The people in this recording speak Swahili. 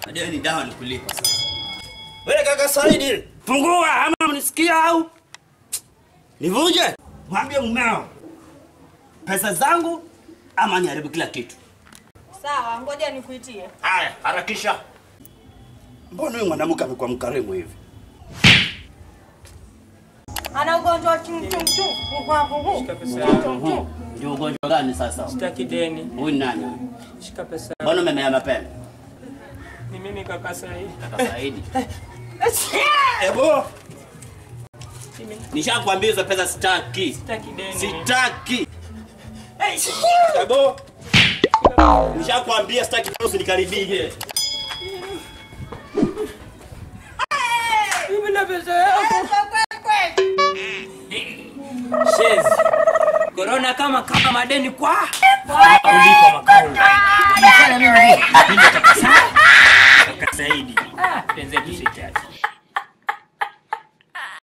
Madeni dawa ni kulipa sasa. Wewe kaka Saidi, fungua ama mnisikia au? Nivuje? Mwambie mumeo. Pesa zangu ama niharibu kila kitu. Sawa, ngoja nikuitie. Haya, harakisha. Mbona huyu mwanamke amekuwa mkarimu hivi? Ana ugonjwa wa chumchumchu. Shika pesa yangu. Ndio ugonjwa gani sasa? Sitaki deni. Huyu ni nani? Shika pesa. Mbona umemea mapema? Ni mimi kaka Saidi. Kaka Saidi. Ebo. Nishakwambia hizo pesa sitaki. Sitaki deni. Sitaki. Ebo. Nishakwambia sitaki tena usinikaribie. Mimi na pesa yangu. Shezi. Corona kama kama madeni kwa. Ulipo makao. Nifanya mimi ndio. Mimi kaka Saidi. Kaka Saidi. Ah, penzi tu sitaki.